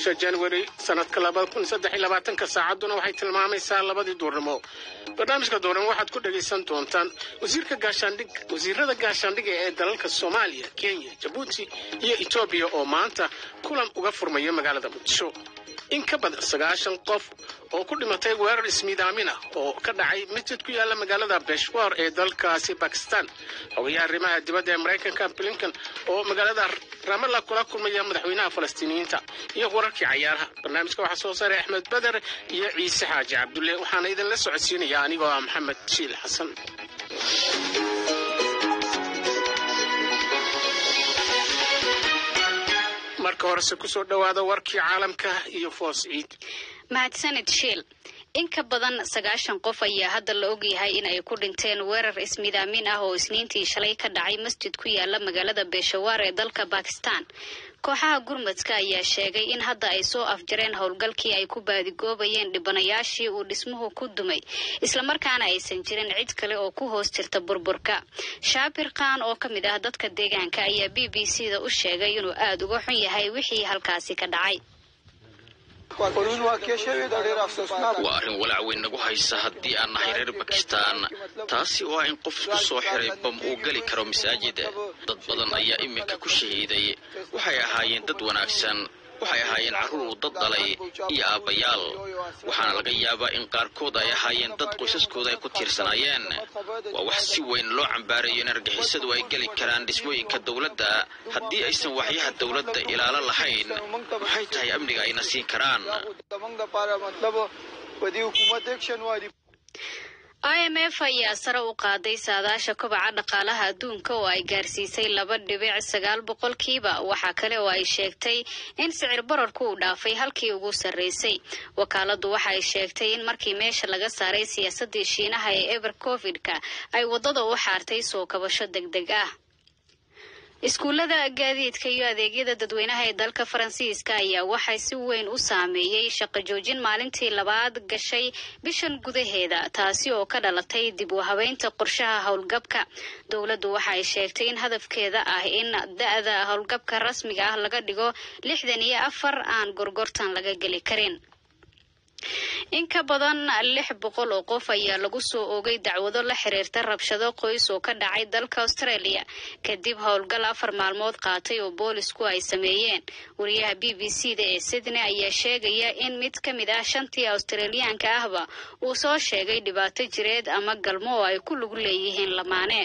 bisha january sanadka labada kun saddex iyo labaatanka saacadduna waxay tilmaamaysaa labadii duurnimo barnaamijka duurnimo waxaad ku dhagaysan doontaan wasiirka gaashaandhig wasiirada gaashaandhiga ee dalalka soomaaliya kenya jabuuti iyo etoobiya oo maanta kulan uga furmaya magaalada muqdisho in ka badan sagaashan qof oo ku dhimatay weerar ismiidaamin ah oo ka dhacay masjid ku yaala magaalada beshwar ee dalkaasi bakistan xogayaha arrimaha dibadda ee maraykanka blinkan oo magaalada ramalla kula kulmaya madaxweynaha falastiiniyiinta iyo wararkii cayaaraha barnaamijka waxaa soo saaray axmed beder iyo ciise xaaji cabdulle waxaana idinla socodsiinaya anigoo ah maxamed shiil xasan marka horese kusoo dhowaada warkii caalamka iyo foos ciid mahadsanid shiil in ka badan sagaashan qof ayaa hadda la ogyahay in ay ku dhinteen weerar ismidaamin ah oo isniintii shalay ka dhacay masjid ku yaala magaalada beeshawaar ee dalka bakistan kooxaha gurmadka ayaa sheegay in hadda ay soo afjareen howlgalkii ay ku baadigoobayeen dhibanayaashii uu dhismuhu ku dumay islamarkaana aysan jirin cid kale oo ku hoos jirta burburka shaabir khan oo ka mid ah dadka deegaanka ayaa b b c da u sheegay inuu aada uga xun yahay wixii halkaasi ka dhacay waa arrin walaac weyn nagu haysa haddii aan nahay reer bakistan taasi oo ah in qof isku soo xiray bam uu geli karo masaajida dad badan ayaa iminka ku shahiiday waxay ahaayeen dad wanaagsan waxay ahaayeen carruur uu dad dhalay iyo aabbayaal waxaana laga yaabaa in qaarkood ay ahaayeen dad qoysaskooda ay ku tiirsanaayeen waa wax si weyn loo cambaarayo in argixisadu ay geli karaan dhismooyinka dowladda haddii aysan waxyaha dowladda ilaalo lahayn maxay tahay amniga ayna siin karaan i m f ayaa sare u qaaday saadaasha kobaca dhaqaalaha adduunka oo ay gaarsiisay laba dhibic sagaal boqolkiiba waxaa kale oo ay sheegtay in sicir bararku uu dhaafay halkii ugu sarreysay wakaaladu waxa ay sheegtay in markii meesha laga saaray siyaasadii shiinaha ee eber covid-ka ay waddada u xaartay soo kabasho deg deg ah iskuullada gaadiidka iyo adeegyada dadweynaha ee dalka faransiiska ayaa waxay si weyn u saameeyey shaqo joojin maalintii labaad gashay bishan gudaheeda taasi oo ka dhalatay dib u habeynta qorshaha howlgabka dowladdu waxa ay sheegtay in hadafkeeda ah in da-da howlgabka rasmiga ah laga dhigo lixdan iyo afar aan gorgortan laga geli karin in ka badan lix boqol oo qof ayaa lagu soo oogay dacwado la xiriirta rabshado qoys oo ka dhacay dalka australia kadib howlgal afar maalmood qaatay oo boolisku ay sameeyeen wariyaha b b c da ee sydney ayaa sheegaya in mid ka mid ah shantii australiyaanka ahba uu soo sheegay dhibaato jireed ama galmo oo ay ku lug leeyihiin lamaane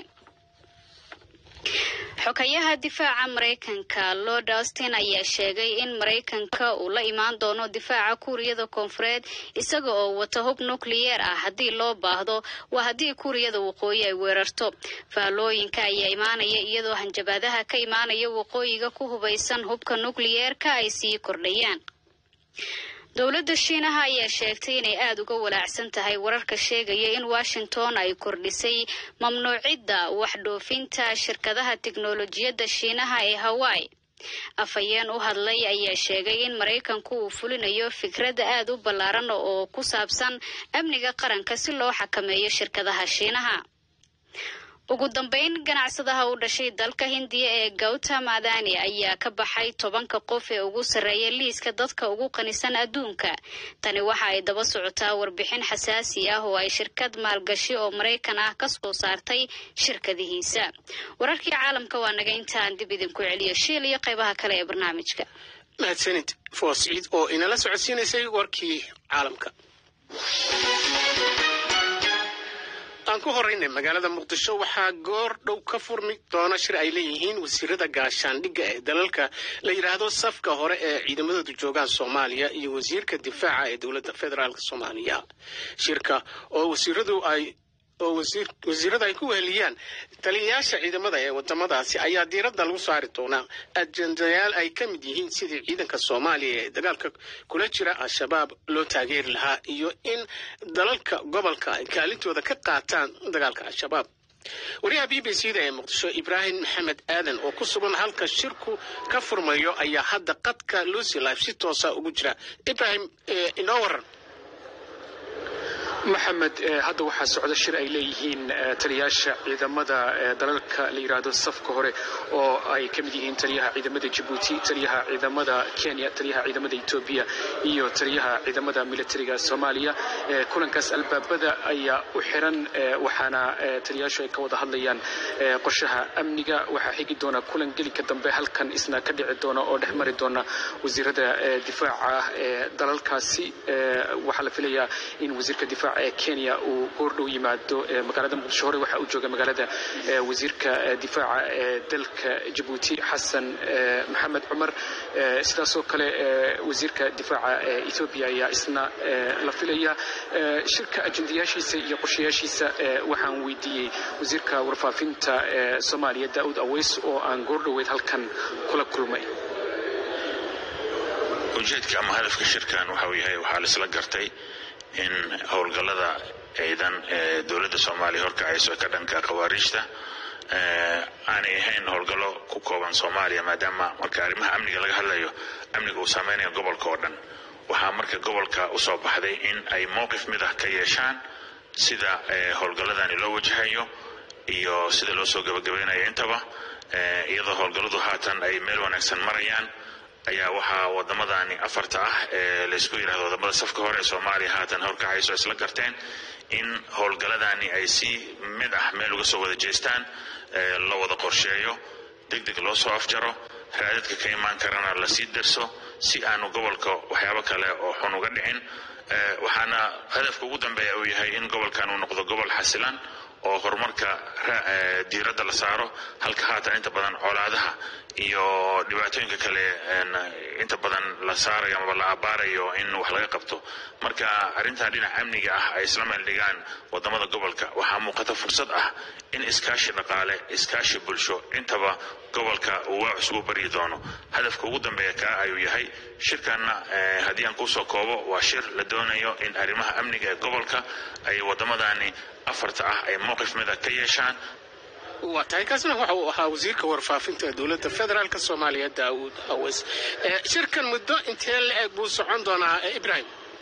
xogayaha difaaca maraykanka lord austin ayaa sheegay in maraykanka uu la imaan doono difaaca kuuriyada koonfureed isaga oo wata hub nukliyeer ah haddii loo baahdo waa haddii kuuriyada waqooyi ay weerarto faallooyinka ayaa imaanaya iyadoo hanjabaadaha ka imaanaya waqooyiga ku hubaysan hubka nukliyeerka ay sii kordhayaan dowladda shiinaha ayaa sheegtay inay aada uga walaacsan tahay wararka sheegaya in washington ay kordhisay mamnuucidda waxdhoofinta shirkadaha tiknolojiyadda shiinaha ee hawaii afhayeen u hadlay ayaa sheegay in maraykanku uu fulinayo fikradda aada u ballaaran oo ku saabsan amniga qaranka si loo xakameeyo shirkadaha shiinaha ugu dambeyn ganacsadaha u dhashay dalka hindiya ee gautam adani ayaa ka baxay tobanka qof ee ugu sarreeya liiska dadka ugu qanisan adduunka tani waxa ay daba socotaa warbixin xasaasi ah oo ay shirkad maalgashi oo maraykan ah ka soo saartay shirkadihiisa wararkii caalamka waa naga intaan dib idinku celiyo shiil iyo qaybaha kale ee barnaamijka mahadsanid foos ciid oo inala socodsiinaysay warkii caalamka aan ku horeynay magaalada muqdisho waxaa goor dhow ka furmi doona shir ay leeyihiin wasiirada gaashaandhigga ee dalalka la yidhaahdo safka hore ee ciidamadoodu joogaan soomaaliya iyo wasiirka difaaca ee dowladda federaalk soomaaliya shirka oo wasiiradu ay oo wasiirada ay ku weheliyaan taliyayaasha ciidamada ee wadamadaasi ayaa diiradda lagu saari doonaa ajendayaal ay ka mid yihiin sidii ciidanka soomaaliya ee dagaalka kula jira al-shabaab loo taageeri lahaa iyo in dalalka gobolka ay kaalintooda ka qaataan dagaalka al-shabaab wariyaha b b c da ee muqdisho ibraahim maxamed aadan oo ku sugan halka shirku ka furmayo ayaa hadda qadka lucy life si toosa ugu jira ibraahim inoo waran maxamed hadda waxaa socda shir ay leeyihiin taliyaasha ciidamada dalalka la yidhaahdo safka hore oo ay ka mid yihiin taliyaha ciidamada jabuuti taliyaha ciidamada kenya taliyaha ciidamada etoobiya iyo taliyaha ciidamada militariga soomaaliya kulankaas albaabada ayaa u xiran waxaana taliyaashu ay ka wada hadlayaan qorshaha amniga waxaa xigi doona kulan gelinka dambe halkan isna ka dhici doona oo dhex mari doona wasiirada difaaca ee dalalkaasi waxaa la filayaa in wasiirka difaaca ee kenya uu goordhow yimaado magaalada muqdisho hore waxaa uu jooga magaalada wasiirka difaaca ee dalka jabuuti xasan maxamed cumar sidaasoo kale wasiirka difaaca ee ethoobiya ayaa isna la filaya shirka ajendayaashiisa iyo qorshayaashiisa waxaan weydiiyey wasiirka warfaafinta ee soomaaliya daa'uud aweys oo aan goordhoweyd halkan kula kulmay ujeedka ama hadafka shirkan waxa uu yahay waxaa laisla gartay in howlgallada ciidan ee dowladda soomaaliya horkacayso ka dhanka khawaariijta aanay ahayn howlgallo ku kooban soomaaliya maadaama marka arrimaha amniga laga hadlayo amniga uu saameynayo gobolka oo dhan waxaa marka gobolka usoo baxday in ay mowqif mid ah ka yeeshaan sida howlgalladani loo wajahayo iyo sida loo soo gabagabaynayo intaba iyadoo howlgalladu haatan ay meel wanaagsan marayaan ayaa waxaa waddamadani afarta ah ee laysku yidhahdo wadamada safka hore ee soomaaliya haatan horkacayso isla garteen in howlgalladani ay si mid ah meel uga soo wada jeestaan la wada qorsheeyo deg deg loo soo afjaro raadadka ka imaan karana lasii darso si aanu gobolka waxyaabo kale oo xun uga dhicin waxaana hadafka ugu dambeeya uu yahay in gobolkan uu noqdo gobol xasilan oo horumarka diiradda la saaro halka haatan inta badan colaadaha iyo dhibaatooyinka kale inta badan la saarayo amaba la abaarayo in wax laga qabto marka arrintan dhinaca amniga ah ay isla meel dhigaan wadamada gobolka waxaa muuqata fursad ah in iskaashi dhaqaale iskaashi bulsho intaba gobolka uu waa isugu baryi doono hadafka ugu dambeeya kaa ayuu yahay shirkanna haddii aan kusoo koobo waa shir la doonayo in arrimaha amniga ee gobolka ay wadamadani afarta ah ay mowqif mida ka yeeshaan waa tahay kaasna waxa uu ahaa wasiirka warfaafinta dowladda federaalk soomaaliya daawuud aweys shirkan muddo intee la eg buu socon doonaa ibrahim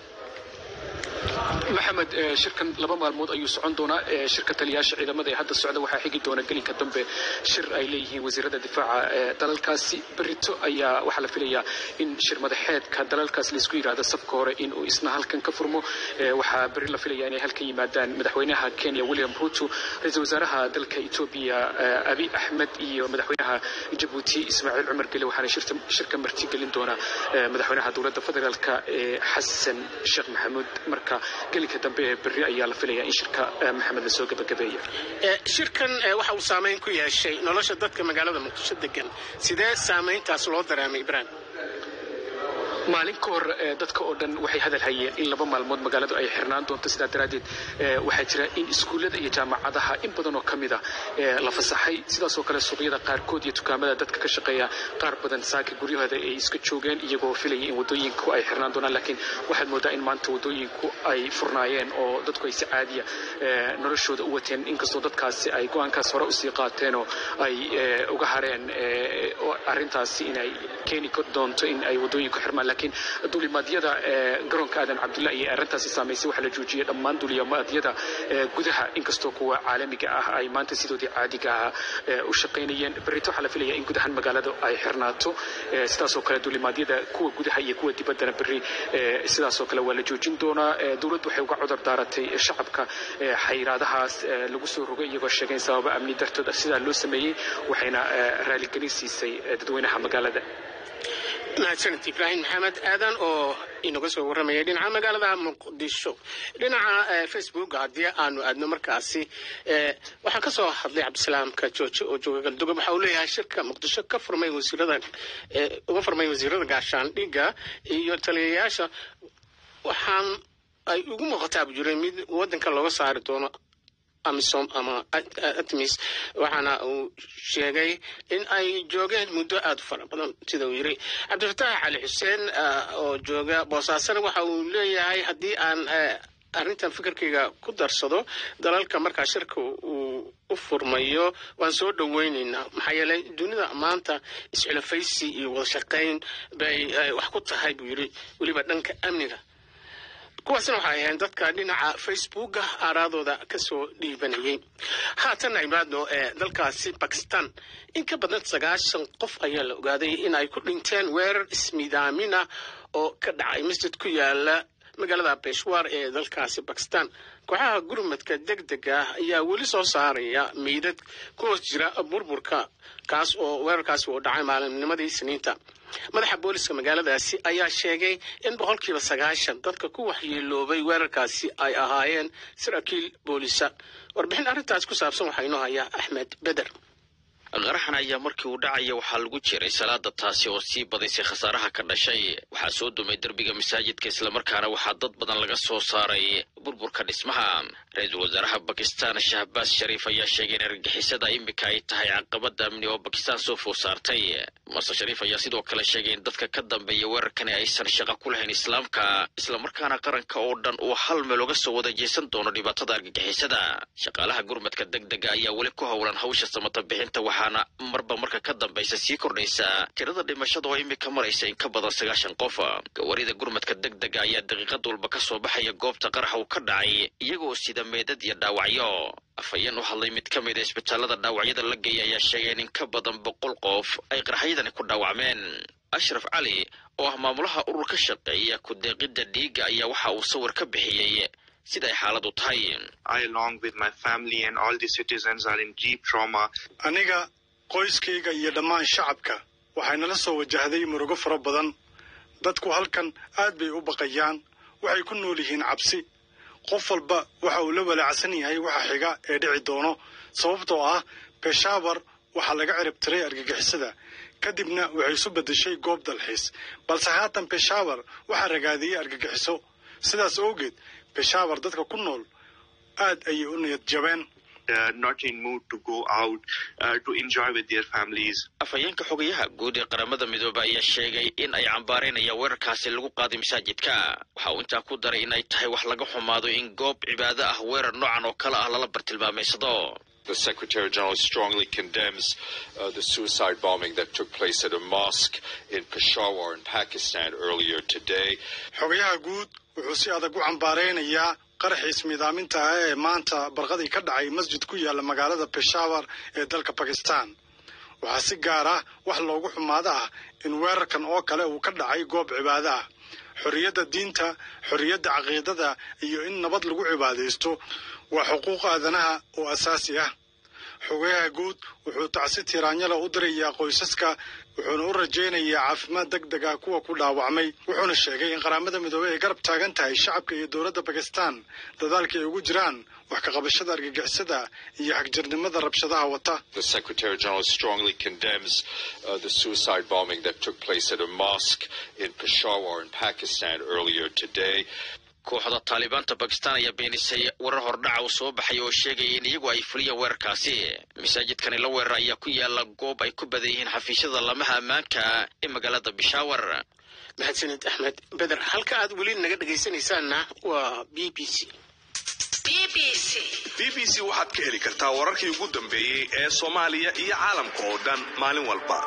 maxamed shirkan laba maalmood ayuu socon doonaa shirka taliyaasha ciidamada ee hadda socda waxaa xigi doona gelinka dambe shir ay leeyihiin wasiirada difaaca ee dalalkaasi berito ayaa waxaa la filayaa in shir madaxeedka dalalkaas laisku yidhaahdo safka hore inuu isna halkan ka furmo waxaa beri la filaya inay halkan yimaadaan madaxweynaha kenya william ruto ra-iisul wasaaraha dalka etoobiya abi axmed iyo madaxweynaha jabuuti ismaaciil cumar gele waxaana shirka marti gelin doona madaxweynaha dowladda federaalk ee xasan sheekh maxamuud marka gelinka dambe ee berri ayaa la filayaa in shirka maxamed lasoo gabagabeeya shirkan waxa uu saameyn ku yeeshay nolosha dadka magaalada muqdisho degan sidee saameyntaas loo dareemay ibrahim maalin ka hor dadka oo dhan waxay hadal hayeen in laba maalmood magaaladu ay xirnaan doonto sidaa daraaddeed waxaa jira in iskuullada iyo jaamacadaha in badan oo ka mida la fasaxay sidaasoo kale suuqyada qaarkood iyo dukaamada dadka ka shaqeeya qaar badan saaka guryahooda ay iska joogeen iyagoo filaya in waddooyinku ay xirnaan doonaan laakiin waxaad moodaa in maanta waddooyinku ay furnaayeen oo dadku ay si caadiya noloshooda u wateen inkastoo dadkaasi ay go-aankaas hore usii qaateenoo ay uga hareen arrintaasi inay keeni doonto in ay waddooyinku xirmaan laakiin duulimaadyada garoonka aadan cabdulla iyo arrintaasi saamaysay waxaa la joojiyey dhammaan duulimaadyada gudaha inkastoo kuwa caalamiga ah ay maanta sidoodii caadiga ah u shaqaynayeen berrito waxaa la filaya in gudahan magaalada ay xirnaato sidaasoo kale duulimaadyada kuwa gudaha iyo kuwa dibaddana berri sidaasoo kale waa la joojin doonaa dowladdu waxay uga cudur daaratay shacabka xayiraadahaas lagu soo rogay iyagoo sheegeen sababa amni dartood sidaa loo sameeyey waxayna raaligelin siisay dadweynaha magaalada mahadsanid ibraahim maxamed aadan oo inaga soo warramayay dhinaca magaalada muqdisho dhinaca facebook haddii aanu aadno markaasi waxaa ka soo hadlay cabdisalaamka jooje oo jooga galdugob waxa uu leeyahay shirka muqdisho ka furmay wasiirada uga furmay wasiirada gaashaandhigga iyo taliyayaasha waxaan ay ugu muuqataa buu jiray mid waddanka looga saari doono amisom ama atmis waxaana uu sheegay in ay joogeen muddo aada u fara badan sida uu yiri cabdifataax cali xuseen oo jooga boosaasana waxa uu leeyahay haddii aan arrintan fikirkayga ku darsado dalalka markaa shirka uu u furmayo waan soo dhoweynaynaa maxaa yeelay dunida maanta isculafaysi iyo wada shaqayn bay wax ku tahay buu yiri weliba dhanka amniga kuwaasna waxay ahayn dadka dhinaca facebooka aaraadooda kasoo dhiibanayay haatanna imaadno ee dalkaasi bakistan in ka badan sagaashan qof ayaa la ogaaday in ay ku dhinteen weerar ismidaamina oo ka dhacay masjid ku yaala magaalada beshwar ee dalkaasi bakistan kooxaha gurmadka deg dega ah ayaa weli soo saaraya meydad ku hoos jira burburka kaas oo weerarkaasi uu dhacay maalinnimadii isniinta madaxa booliska magaaladaasi ayaa sheegay in boqolkiiba sagaashan dadka ku waxyeeloobay weerarkaasi ay ahaayeen saraakiil boolisa warbixin arrintaas ku saabsan waxaa inoo hayaa axmed beder qaraxan ayaa markii uu dhacaya waxaa lagu jiray salaada taasi oo sii badaysay khasaaraha ka dhashay waxaa soo dumay derbiga masaajidka islamarkaana waxaa dad badan laga soo saaray burburka dhismaha ra-iisul wasaaraha bakistan shahbaas shariif ayaa sheegay in argagixisada iminka ay tahay caqabada amni oo bakistan soo food saartay mase shariif ayaa sidoo kale sheegay in dadka ka dambeeya weerarkani aysan shaqo ku lahayn islaamka islamarkaana qaranka oo dhan uu hal meel uga soo wada jeesan doono dhibaatada argagixisada shaqaalaha gurmadka deg dega ayaa weli ku howlan hawsha samata bixinta waxaana marba marka ka dambaysa sii kordhaysa tirada dhimashada oo iminka maraysa in ka badan sagaashan qof gawarida gurmadka deg dega ayaa daqiiqad walba ka soo baxaya goobta qaraxa uu ka dhacay iyagoo sida meedad iyo dhaawacyo afhayeen u hadlay mid ka mid a isbitaalada dhaawacyada la geeya ayaa sheegay in in ka badan boqol qof ay qaraxyadani ku dhaawacmeen ashraf cali oo ah maamulaha urur ka shaqeeya ku-deeqidda dhiigga ayaa waxa uu sawir ka bixiyey sida ay xaaladu tahay aniga qoyskayga iyo dhammaan shacabka waxaynala soo wajahday murugo fara badan dadku halkan aad bay u baqayaan waxay ku nool yihiin cabsi qof walba waxa uu la walaacsan yahay waxa xiga ee dhici doono sababtoo ah beshaawar waxaa laga cirib tiray argagixisada kadibna waxay isu beddeshay goob dalxiis balse haatan beshaawar waxaa ragaadiyey argagixiso sidaas awgeed beshaawar dadka ku nool aad ayay u niyad jabeen afhayeenka xogayaha guud ee qaramada midoobe ayaa sheegay in ay cambaaraynayaan weerarkaasi lagu qaaday masaajidka waxa uu intaa ku daray in ay tahay wax laga xumaado in goob cibaado ah weerar noocan oo kale ah lala bartilmaameysado The Secretary General strongly condemns uh, the suicide bombing that took place at a mosque in Peshawar in Pakistan earlier today. xogayaha guud wuxuu si adag u cambaaraynayaa qaraxiis miidaaminta ah ee maanta barqadii ka dhacay masjid ku yaala magaalada peshawar ee dalka bakistan waxaa si gaar ah wax loogu xumaado ah in weerarkan oo kale uu ka dhacay goob cibaado ah xorriyadda diinta xorriyadda caqiidada iyo in nabad lagu cibaadaysto waa xuquuq aadanaha oo asaasi ah xogayaha guud wuxuu tacsi tiraanyala u dirayaa qoysaska wuxuuna u rajaynayaa caafimaad deg deg ah kuwa ku dhaawacmay wuxuuna sheegay in qaramada midoobey ay garab taagan tahay shacabka iyo dowladda bakistan dadaalka ay ugu jiraan wax ka qabashada argagixisada iyo xagjirnimada rabshadaha wata The Secretary General strongly condemns uh, the suicide bombing that took place at a mosque in Peshawar in Pakistan earlier today. kooxda taalibaanta bakistan ayaa beenisay warar hordhaca uu soo baxay oo sheegaya in iyagu ay fuliyeen weerarkaasi masaajidkani la weerar ayaa ku yaala goob ay ku badan yihiin xafiisyada lamaha ammaanka ee magaalada bishaawar mahadsanid axmed beder halka aad weli naga dhegaysanaysaanna waa b b c b b c waxaad ka heli kartaa wararkii ugu dambeeyey ee soomaaliya iyo caalamka oo dhan maalin walba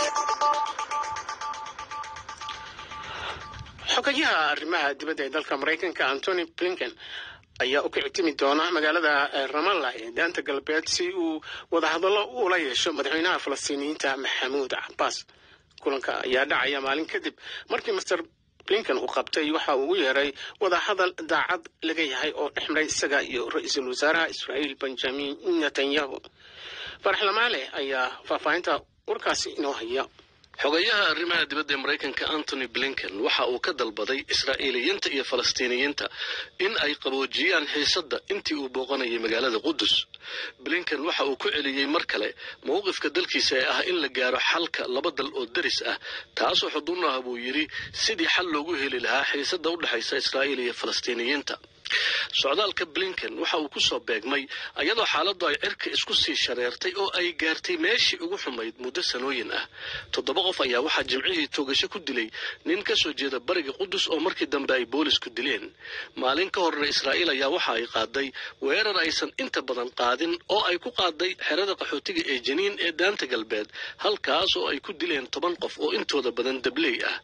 xogayaha arrimaha dibadda ee dalka maraykanka antony blinken ayaa u kicitimi doona magaalada ramallah ee daanta galbeed si uu wadahadallo ula yeesho madaxweynaha falastiiniyiinta maxamuud cabaas kulanka ayaa dhacaya maalin kadib markii master blinken uu qabtay waxa uu u yeeray wadahadal daacad laga yahay oo dhex maray isaga iyo ra-iisul wasaaraha israa'iil benjamin netanyahu farax lamaale ayaa faahfaahinta warkaasi inoo haya xogayaha arrimaha dibadda ee maraykanka antony blinken waxa uu ka dalbaday israa'iiliyiinta iyo falastiiniyiinta in ay qaboojiyaan xiisadda intii uu booqanayay magaalada qudus blinken waxa uu ku celiyey mar kale mowqifka dalkiisa ee ah in la gaaro xalka laba dal oo deris ah taasoo xuduun ah buu yidhi sidii xal loogu heli lahaa xiisadda u dhexaysa israa'iil iyo falastiiniyiinta socdaalka blinken waxa uu ku soo beegmay ayadoo xaaladdu ay cirka isku sii shareertay oo ay gaartay meeshii ugu xumayd muddo sanooyin ah toddoba qof ayaa waxaa jimcihii toogasho ku dilay nin ka soo jeeda bariga qudus oo markii dambe ay boolisku dileen maalin ka horna israa'iil ayaa waxa ay qaaday weerar aysan inta badan qaadin oo ay ku qaaday xerada qaxootiga ee janiin ee daanta galbeed halkaas oo ay ku dileen toban qof oo intooda badan dabley ah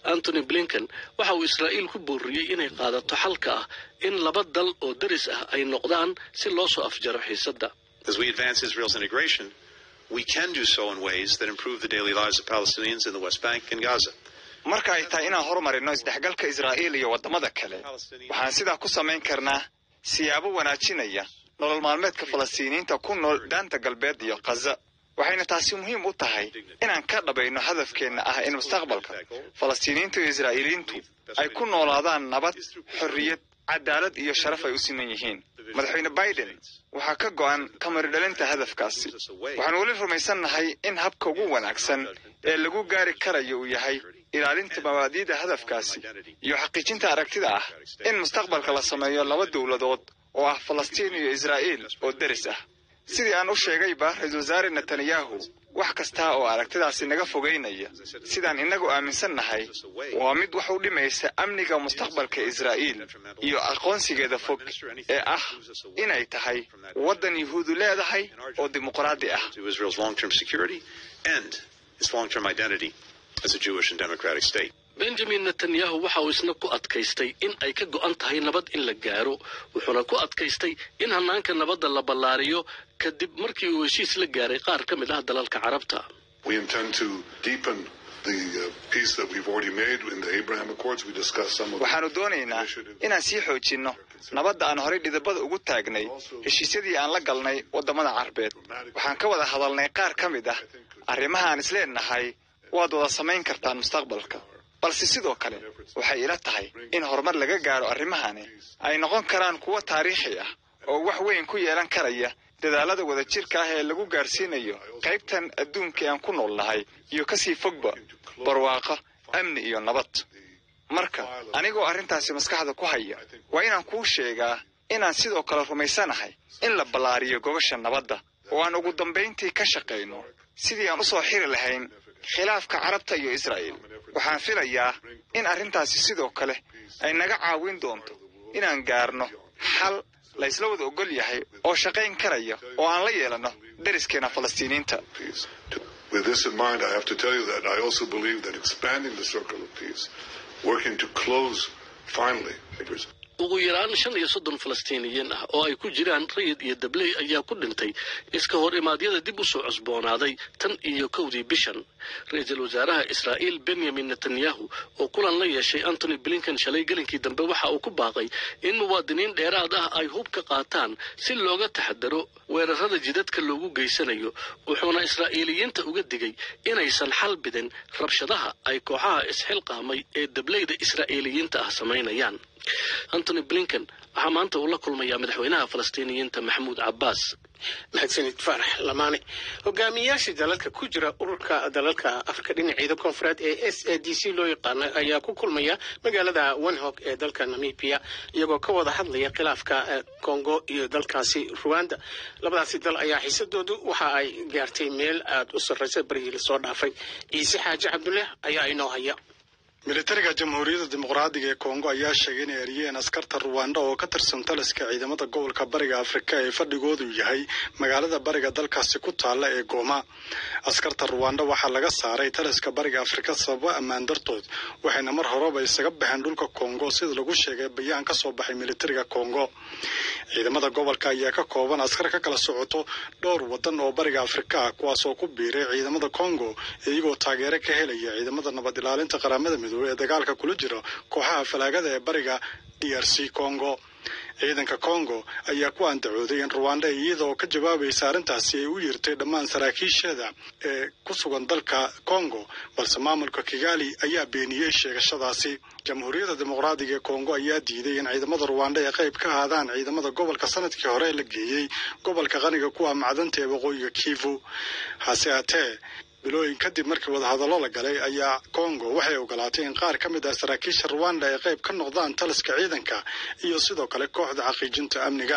antony blinken waxa uu israa'iil ku booriyey inay qaadato xalka ah in laba dal oo daris ah ay noqdaan si loo soo afjaro xiisadda As we advance Israel's integration, we can do so in ways that improve the daily lives of Palestinians in the West Bank and Gaza. marka ay tahay inaan horumarino isdhexgalka israa'iil iyo waddamada kale waxaan sidaa ku samayn karnaa siyaabo wanaajinaya nolol maalmeedka falastiiniyiinta ku nool daanta galbeed iyo khaza waxayna taasi muhiim u tahay inaan ka dhabayno hadafkeenna ah in mustaqbalka falastiiniyiinta iyo israa'iiliyiintu ay ku noolaadaan nabad xorriyad cadaalad iyo sharaf ay u siman yihiin madaxweyne biden waxaa ka go'an kamaridhalinta hadafkaasi waxaan weli rumaysannahay in habka ugu wanaagsan ee lagu gaari karayo uu yahay ilaalinta mabaadi'da hadafkaasi iyo xaqiijinta aragtida ah in mustaqbalka la sameeyo laba dowladood oo ah falastiin iyo israa'iil oo deris ah sidii aan u sheegayba ra-iisul wasaare netanyahu wax kasta oo aragtidaasi naga fogaynaya sidaan innagu aaminsan nahay waa mid wax u dhimaysa amniga mustaqbalka israa'iil iyo aqoonsigeeda fog ee ah inay tahay waddan yuhuudu leedahay oo dimuqraadi ah To Israel's long-term security and its long-term identity as a Jewish and democratic state. benjamin netanyahu waxa uu isna ku adkaystay in ay ka go'an tahay nabad in la gaaro wuxuuna ku adkaystay in hannaanka nabadda la ballaariyo kadib markii uu heshiis la gaaray qaar ka mid ah dalalka carabta We intend to deepen the uh, peace that we've already made in the Abraham Accords. We discussed some of waxaannu doonaynaa inaan sii xoojinno nabadda aan horay dhidabada ugu taagnay heshiisyadii aan la galnay waddamada carbeed waxaan ka wada hadalnay qaar ka mid ah arrimaha aan isleenahay waad wada samayn kartaan mustaqbalka balse sidoo kale waxay ila tahay in horumar laga gaaro arrimahani ay noqon karaan kuwo taariikhi ah oo wax weyn ku yeelan karaya dadaalada wadajirka ah ee lagu gaarsiinayo qaybtan adduunka aan ku nool nahay iyo kasii fogba barwaaqo amni iyo nabad marka anigoo arrintaasi maskaxda ku haya waa inaan kuu sheegaa inaan sidoo kale rumaysanahay in la ballaariyo gobasha nabadda oo aan ugu dambayntii ka shaqayno sidii aan u soo xiri lahayn khilaafka carabta iyo israa'iil waxaan filayaa in arrintaasi sidoo kale ay naga caawin doonto inaan gaarno xal la isla wada ogol yahay oo shaqayn karaya oo aan la yeelanno deriskeena falastiiniinta With this in mind, I have to tell you that I also believe that expanding the circle of peace, working to close finally ugu yaraan shan iyo soddon falastiiniyiin ah oo ay ku jiraan rayid iyo dabley ayaa ku dhintay iska hor imaadyada dib u soo cusboonaaday tan iyo kowdii bishan ra-iisul wasaaraha israa'iil benyamin netanyahu oo kulan la yeeshay antony blinken shalay gelinkii dambe waxa uu ku baaqay in muwaadiniin dheeraad ah ay hub ka qaataan si looga taxadaro weerarada jidadka loogu geysanayo wuxuuna israa'iiliyiinta uga digay inaysan xal bidin rabshadaha ay kooxaha isxilqaamay ee dableyda israa'iiliyiinta ah samaynayaan antony blinken waxaa maanta uu la kulmayaa madaxweynaha falastiiniyiinta maxamuud cabbaas mahadsanid faarax lamaane hogaamiyayaasha dalalka ku jira ururka dalalka afrika dhinaceeda koonfureed ee s a d c loo yaqaano ayaa ku kulmaya magaalada wenhog ee dalka namibia iyagoo ka wada hadlaya khilaafka congo iyo dalkaasi ruwanda labadaasi dal ayaa xiisadoodu waxa ay gaartay meel aada u sarraysa berigii lasoo dhaafay ciise xaaji cabdulle ayaa inoo haya militariga jamhuuriyadda dimuqraadiga ee kongo ayaa sheegay inay eriyeen askarta ruwanda oo ka tirsan taliska ciidamada gobolka bariga afrika ee fadhigoodu yahay magaalada bariga dalkaasi ku taalla ee gooma askarta ruwanda waxaa laga saaray taliska bariga afrika sababo ammaan dartood waxayna mar horeba isaga baxeen dhulka kongo sida lagu sheegay bayaan ka soo baxay militariga kongo ciidamada gobolka ayaa ka kooban askar ka kala socoto dhowr wadan oo bariga afrika ah kuwaas oo ku biiray ciidamada kongo iyagoo taageero ka helaya ciidamada nabad ilaalinta qaramada midoobey ee dagaalka kula jira kooxaha falaagada ee bariga d r c congo ciidanka congo ayaa ku andacooday in ruwanda iyadaoo ka jawaabaysa arrintaasi ay u yirtay dhammaan saraakiisheeda ee ku sugan dalka congo balse maamulka kigali ayaa beeniyey sheegashadaasi jamhuuriyadda dimuqraadiga ee congo ayaa diiday in ciidamada ruwanda ay qayb ka ahaadaan ciidamada gobolka sanadkii hore la geeyey gobolka qaniga kuwa macdanta ee waqooyiga kivu hase haatee bilooyin kadib markii wadahadallo la galay ayaa congo waxay ogolaatay in qaar ka mid ah saraakiisha ruwanda ay qayb ka noqdaan taliska ciidanka iyo sidoo kale kooxda xaqiijinta amniga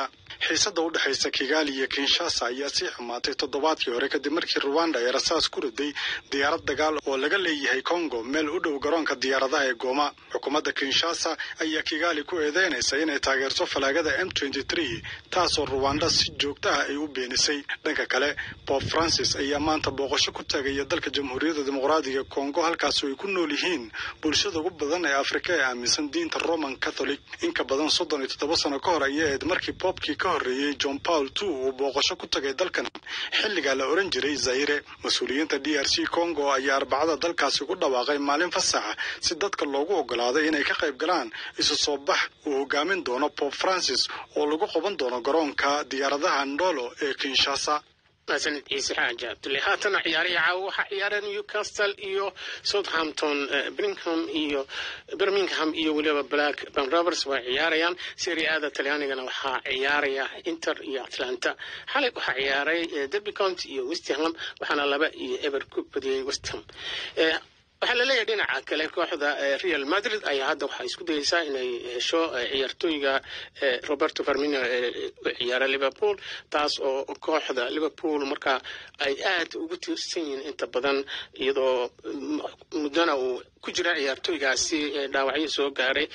xiisadda u dhexaysa kigaali iyo kinshasa ayaa sii xumaatay toddobaadkii hore kadib markii ruwanda ay rasaas ku riday diyaarad dagaal oo laga leeyahay congo meel u dhow garoonka diyaaradaha ee gooma xukuumadda kinshasa ayaa kigaali ku eedeynaysa inay taageerto falaagada m taasoo ruwanda si joogta ah ay u beenisay dhanka kale bob francis ayaa maanta booqasho ku tagaya dalka jamhuuriyadda dimuqraadiga congo halkaasoo ay ku nool yihiin bulshada ugu badan ee afrika ee aaminsan diinta roman catholic inka badan soddon iyo toddoba sano ka hor ayay ahayd markii boobkii ka horreeyey john paul two uu booqasho ku tagay dalkan xilligaa la oran jiray zaire mas-uuliyiinta d r c congo ayaa arbacada dalkaasi ku dhawaaqay maalin fasaxa si dadka loogu ogolaaday inay ka qayb galaan isu soo bax uu hogaamin doono bob francis oo lagu qaban doono garoonka diyaaradaha ndolo ee kinshasa mahadsanid ciise xaaji cabdulle haatana ciyaarihii caawa waxaa ciyaareen newcastle iyo southampton birmingham iyo birmingham iyo weliba black ban rovers way ciyaarayaan serie aada talyaanigana waxaa ciyaaraya inter iyo atlanta xalay waxaa ciyaaray derby county iyo westham waxaana laba iyo eber ku badiyey westham waxaa la leeyahay dhinaca kale kooxda real madrid ayaa hadda waxaa isku dayeysaa inay hesho ciyaartooyga roberto farmino ee u ciyaara liverpool taas oo kooxda liverpool markaa ay aad ugu tiirsan yihiin inta badan iyadoo muddana uu ku jira ciyaartooygaasi dhaawacyo soo gaaray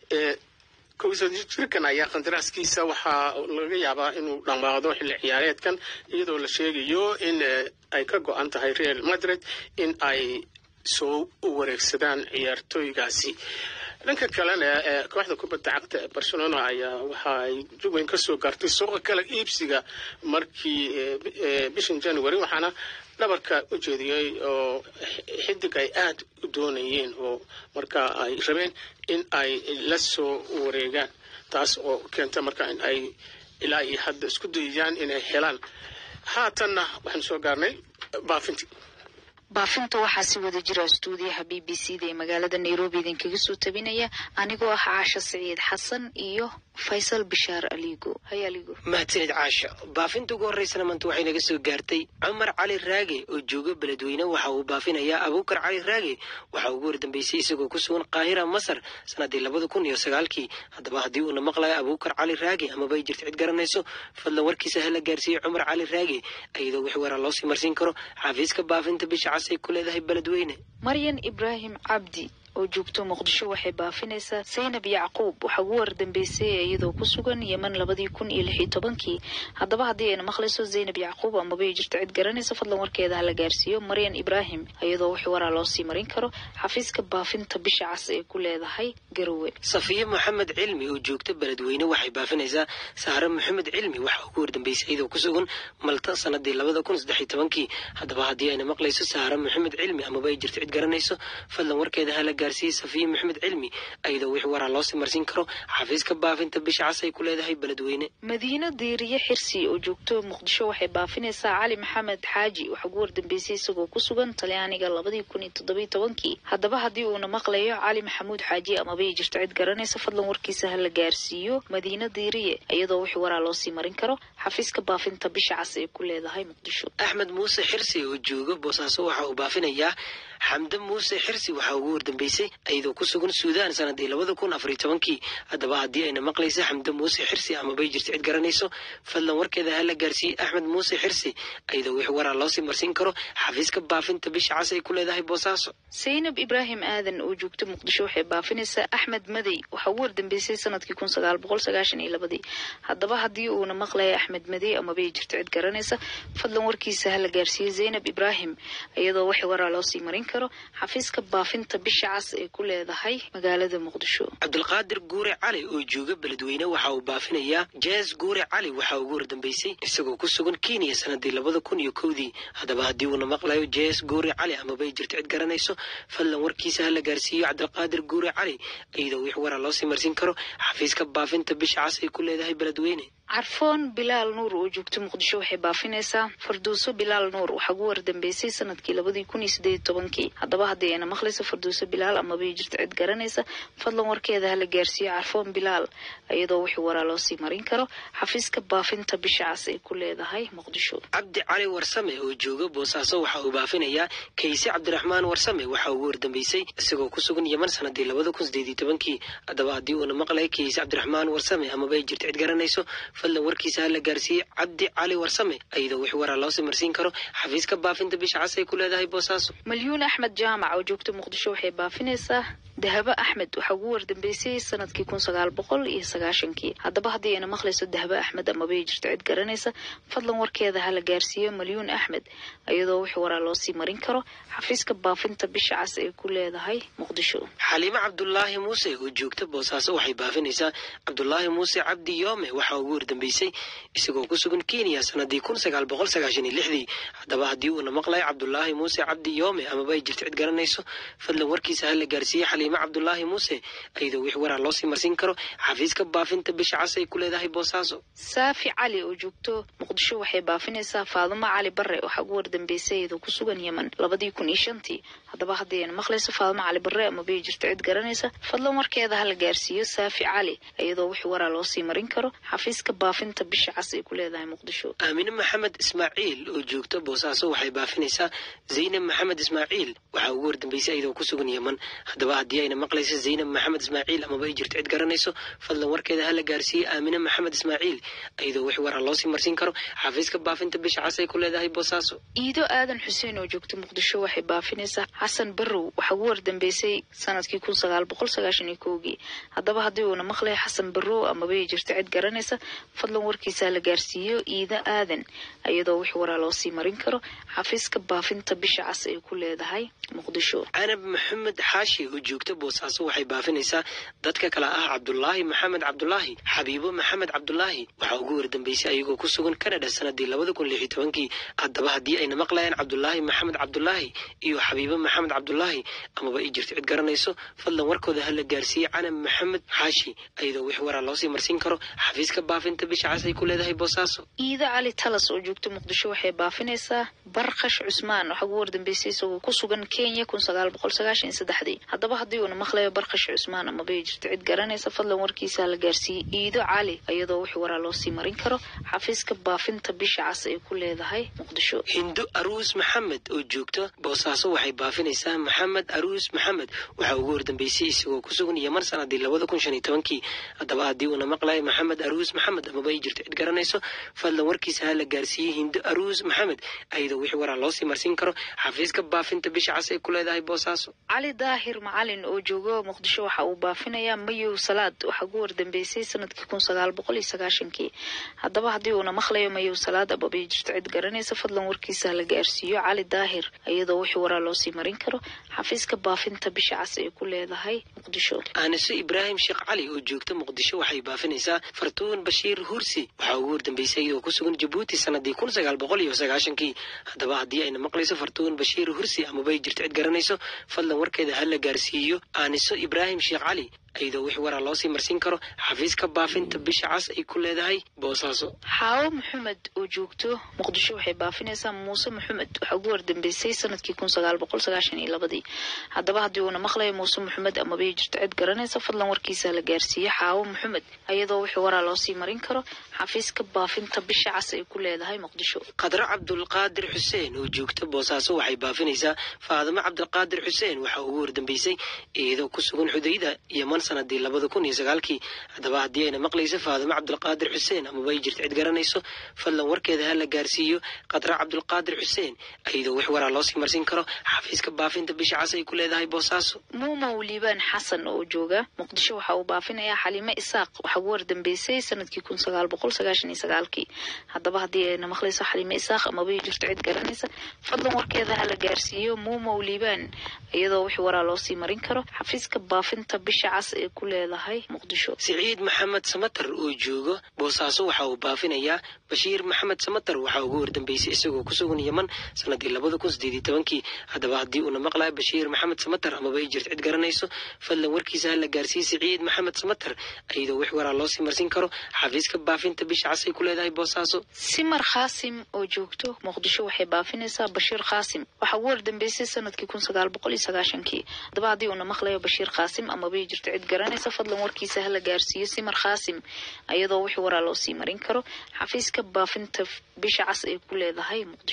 jirkan ayaa qandaraaskiisa waxaa laga yaabaa inuu dhammaado xilli ciyaareedkan iyadoo la sheegayo in ay ka go-an tahay real madrid in ay soo wareegsadaan ciyaartooygaasi dhanka kalena kooxda kubadda cagta ee barcelona ayaa waxa ay jugweyn ka soo gaartay suuqa kala iibsiga markii bishan january waxaana dhabarka u jeediyey oo xidig ay aad u doonayeen oo markaa ay rabeen in ay la soo wareegaan taas oo keenta marka in ay ilaa iyo hadda isku dayayaan inay helaan haatanna waxaan soo gaarnay baafintii baafinta waxaa si wada jira stuudiyaha b b c da ee magaalada nairobi idinkaga soo tabinaya anigoo ah caasha siciid xasan iyo faysal bishaar aligo hay aligo mahadsanid caasha baafinta ugu horreysana maanta waxay naga soo gaartay cumar cali raage oo jooga beledweyne waxa uu baafinayaa abuukar cali raage waxaa ugu hordambeysay isagoo ku sugan qaahira masar sanadii labada kun iyo sagaalkii haddaba haddii uuna maqlayo abuukar cali raage amaba ay jirto cid garanayso fadlan warkiisa hala gaarsiiyey cumar cali raage iyadoo wix waraa loosii marsiin karo xafiiska baafinta bisha cas ay ku leedahay beledweyne maryan ibraahim cabdi oo joogto muqdisho waxay baafinaysaa saynab yacquub waxaa ugu wardambeysay iyadoo ku sugan yeman labadii kun iyo lix iyo tobankii haddaba haddii ayna maqlayso zaynab yacquub amaba ay jirto cid garanaysa fadlan warkeeda hala gaarsiiyo maryan ibraahim iyadoo wix waraa loo sii marin karo xafiiska baafinta bisha cas ee ku leedahay garowe safiye maxamed cilmi oo joogta beledweyne waxay baafinaysaa saare maxamed cilmi waxaa ugu wardambeysay iyadoo ku sugan malta sanadii labada kun saddex iyo tobankii haddaba haddii ayna maqlayso saare maxamed cilmi amaba ay jirto cid garanayso fadlan warkeeda hala gaarsiiye safiye maxamed cilmi iyadoo wix waraa loosii marsiin karo xafiiska baafinta bisha cas ay ku leedahay beledweyne madiino diiriye xirsi oo joogto muqdisho waxay baafinaysaa cali maxamed xaaji waxaa ugu wardambeysay isagoo ku sugan talyaaniga labadii kun iyo toddobiyo tobankii haddaba haddii uuna maqlayo cali maxamuud xaaji amaba ay jirto cid garanaysa fadlan warkiisa hala gaarsiiyo madiino diiriye iyadoo wix waraa loosii marin karo xafiiska baafinta bisha cas ee ku leedahay muqdisho axmed muuse xirsi oo jooga boosaaso waxa uu baafinayaa xamde muuse xirsi waxaa ugu wardambeysay iyadoo ku sugan suudaan sanadii labada kun afariyo tobankii haddaba haddii ayna maqlaysa xamde muuse xirsi amabay jirto cid garanayso fadlan warkeeda hala gaarsiiyey axmed muuse xirsi iyadoo wix waraa loosii marsiin karo xafiiska baafinta bisha cas ay ku leedahay boosaaso saynab ibraahim aadan oo joogta muqdisho waxay baafinaysaa axmed madey waxaa ugu wardambeysay sanadkii kun sagaal boqol sagaashan iyo labadii haddaba haddii uuna maqlaya axmed madey amabay jirto cid garanaysa fadlan warkiisa hala gaarsiiyey zaynab ibraahim iyadoo wix waraa loosii marin karo xafiiska baafinta bisha cas ee ku leedahay magaalada muqdisho cabdulqaadir guure cali oo jooga beledweyne waxa uu baafinayaa jees guure cali waxaa ugu hordambeysay isagoo ku sugan kenya sanadii labada kun iyo kowdii haddaba haddii uuna maqlayo jees guure cali amabay jirto cid garanayso fadlan warkiisa hala gaarsiiyo cabdulqaadir guure cali iyadoo wix waraa loosii marsin karo xafiiska baafinta bisha cas ay ku leedahay beledweyne carfoon bilaal nuur oo joogta muqdisho waxay baafinaysaa farduuso bilaal nuur waxaa ugu wardambeysay sanadkii labadii kun iyo sideed iyo tobankii haddaba haddii ayna maqlayso farduuso bilaal amabay jirto cid garanaysa fadlan warkeeda hala gaarsiiyo carfoon bilaal iyadoo wixii waraa loosii marin karo xafiiska baafinta bisha cas ay ku leedahay muqdisho cabdi cali warsame oo jooga boosaaso waxa uu baafinayaa kayse cabdiraxmaan warsame waxaa ugu wardambeysay isagoo ku sugan yeman sanadii labada kun sideed iyo tobankii haddaba haddii uuna maqlayo kayse cabdiraxmaan warsame amabay jirto cid garanayso fadlan warkiisa ha la gaarsiiyey cabdi cali warsame iyadoo wix waraa loosii marsiin karo xafiiska baafinta bisha cas ay ku leedahay boosaaso malyuun axmed jaamac oo joogta muqdisho waxay baafinaysaa dahabo axmed waxaa ugu wardambeysay sanadkii kun sagaal boqol iyo sagaashankii haddaba haddii ayna maqlayso dahabo axmed amabay jirto cid garanaysa fadlan warkeeda ha la gaarsiiyo malyuun axmed iyadoo wix waraa loosii marin karo xafiiska baafinta bisha cas ay ku leedahay muqdisho xaliimo cabdulaahi muuse oo joogta boosaaso waxay baafinaysaa cabdulaahi muuse cabdi yoome waxaa ugu wardambeysay isagoo ku sugan kenya sanadii kun sagaal boqol sagaashan iyo lixdii haddaba haddii uuna maqlayo cabdulaahi muuse cabdi yoome amaba ay jirto cid garanayso fadlan warkiisa ha la gaarsiiyey xaliimo cabdulaahi muuse iyadoo wix waraa loosii marsiin karo xafiiska baafinta bisha cas ay ku leedahay boosaaso saafi cali oo joogto muqdisho waxay baafinaysaa faadumo cali bare waxaa ugu wardambeysay iyadoo ku sugan yeman labadii kun iyo shantii haddaba haddii ayna maqlayso faadumo cali bare amabay jirto cid garanaysa fadlan warkeeda ha la gaarsiiyo saafi cali iyadoo wix waraa loosii marin karo xafiiska baafinta bisha cas ay ku leedahay muqdisho aamine maxamed ismaaciil oo joogta boosaaso waxay baafinaysaa zaynab maxamed ismaaciil waxaa ugu wardambeysay iyadoo ku sugan yeman haddaba haddii ayna maqlayso zaynab maxamed ismaaciil amaba ay jirto cid garanayso fadlan warkeeda ha la gaarsiiyey aamine maxamed ismaaciil iyadoo wix waraa loosii marsiin karo xafiiska baafinta bisha cas ay ku leedahay boosaaso iido aadan xuseen oo joogta muqdisho waxay baafinaysaa xasan barrow waxaa ugu wardambeysay sanadkii kun sagaal boqol sagaashan iyo kowgii haddaba haddii uuna maqlayo xasan barrow amabay jirto cid garanaysa fadlan warkiisa la gaarsiiyo iido aadan iyadoo wix waraa loosii marin karo xafiiska baafinta bisha cas ay ku leedahay muqdisho canab maxamed xaashi oo joogta boosaaso waxay baafinaysaa dadka kale ah cabdulaahi maxamed cabdulaahi xabiibo maxamed cabdulaahi waxaa ugu wardambeysay ayagoo ku sugan canada sanadii labada kun lix iyo tobankii haddaba haddii ayna maqlayaan cabdulaahi maxamed cabdulaahi iyo xabiibo maxamed cabdulaahi amaba ay jirto cid garanayso fadlan warkooda ha la gaarsiiyey canab maxamed xaashi iyadoo wix waraa loosii marsiin karo xafiiska baafinta bisha cas ay ku leedahay boosaaso iido cali talas oo joogta muqdisho waxay baafinaysaa barkash cusmaan waxaa ugu wardambeysay isagoo ku sugan kenya kun sagaal boqol sagaashan iyo saddexdii haddaba haddii uuna maqlayo barkash cusmaan amabay jirto cid garanaysa fadlan warkiisa la gaarsiiyey iido cali iyadoo wix waraa loosii marin karo xafiiska baafinta bisha cas ay ku leedahay muqdisho hindo aruus maxamed oo joogta boosaaso waxay baafinaysaa maxamed aruus maxamed waxaa ugu wardambeysay isagoo ku sugan yeman sanadii labada kun shan iyo tobankii haddaba haddii uuna maqlayo maxamed aruus maxamed amaba ay jirto cid garanayso fadlan warkiisa ha la gaarsiiyey hindo aruus maxamed iyadoo wix waraa loosii marsiin karo xafiiska baafinta bisha cas ay ku leedahay boosaaso cali daahir macalin oo joogo muqdisho waxa uu baafinayaa mayow salaad waxaa ugu wardambeysay sanadkii kun sagaal boqol iyo sagaashankii haddaba haddii uuna maqlayo mayow salaad amabay jirto cid garanaysa fadlan warkiisa la gaarsiiyo cali daahir iyadoo wix waraa loosii marin karo xafiiska baafinta bisha cas ay ku leedahay muqdisho aaniso ibraahim sheekh cali oo joogta muqdisho waxay baafinaysaa fartuun bashiir hursi waxaa ugu wardambeysay iyadoo ku sugan jabuuti sanadii kun sagaal boqol iyo sagaashankii haddaba haddii ayna maqlayso fartuun bashiir hursi amaba ay jirto cid garanayso fadlan warkeeda ha la gaarsiiyo aaniso ibraahim sheekh cali iyadoo wix waraa loosii marsiin karo xafiiska baafinta bisha cas ay ku leedahay boosaaso xaawo maxamed oo joogto muqdisho waxay baafinaysaa muuse maxamed waxaa ugu wardambeysay sanadkii kun sagaal boqol sagaashan iyo labadii haddaba haddii uuna maqlayo muuse maxamed amabay jirto cid garanaysa fadlan warkiisa la gaarsiiyo xaawo maxamed iyadoo wix waraa loosii marin karo xafiiska baafinta bisha cas ay ku leedahay muqdisho qadro cabdulqaadir xuseen oo joogta boosaaso waxay baafinaysaa faadimo cabdulqaadir xuseen waxaa ugu wardambeysay iyadoo ku sugan xudayda yeman sanadii labada kun iyo sagaalkii haddaba haddii ayna maqlayso faadimo cabdulqaadir xuseen amaba ay jirto cid garanayso fadlan warkeeda ha la gaarsiiyo qadra cabdulqaadir xuseen iyadoo wix waraa loosii marsin karo xafiiska baafinta bisha cas ay ku leedahay boosaaso muumow liibaan xasan oo jooga muqdisho waxa uu baafinayaa xaliime isaaq waxaa ugu wardambeysay sanadkii kun sagaal boqol sagaashan iyo sagaalkii haddaba haddii ayna maqlayso xaliime isaaq amaba ay jirto cid garanaysa fadlan warkeeda ha la gaarsiiyo muumow liibaan iyadoo wix waraa loosii marin karo xafiiska baafinta bisha cas ee ku leedahay muqdisho siciid maxamed samatar oo jooga boosaaso waxa uu baafinayaa bashiir maxamed samatar waxaa ugu wardambeysay isagoo ku sugan yeman sanadii labada kun sideed iyo tobankii haddaba haddii uuna maqlayo bashiir maxamed samatar amaba ay jirto cid garanayso fadlan warkiisa ha la gaarsiiyey siciid maxamed samatar iyadoo wix waraa loosii marsin karo xafiiska baafinta bisha cas ay ku leedahay boosaaso simar khaasim oo joogto muqdisho waxay baafinaysaa bashiir khaasim waxaa ugu wardambeysay sanadkii kun sagaal boqol iyo sagaashankii haddaba haddii uuna maqlayo bashiir khaasim amaba ay jirto cid garanaysa fadlan warkiisa ha la gaarsiiyo simar khaasim iyadoo wix waraa loosii marin karo xafiiska baafinta bisha cas ay ku leedahay muqdisho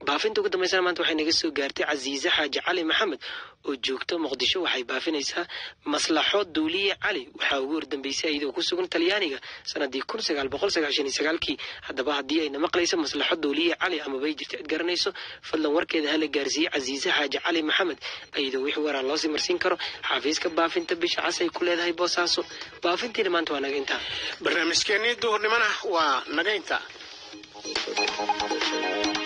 baafinta ugu dambeysana maanta waxay naga soo gaartay casiise xaaji cali maxamed oo joogta muqdisho waxay baafinaysaa maslaxo duuliye cali waxaa ugu hordambeysay iyadoo ku sugan talyaaniga sanadii kun sagaal boqol sagaashan iyo sagaalkii haddaba haddii ayna maqlayso maslaxo duuliye cali amabay jirto cid garanayso fadlan warkeeda hala gaarsiiye casiise xaaji cali maxamed iyadoo wix waraa loosii marsiin karo xafiiska baafinta bisha cas ay ku leedahay boosaaso baafintiina maanta waa naga intaa barnaamijkeennii duhurnimona waa naga intaa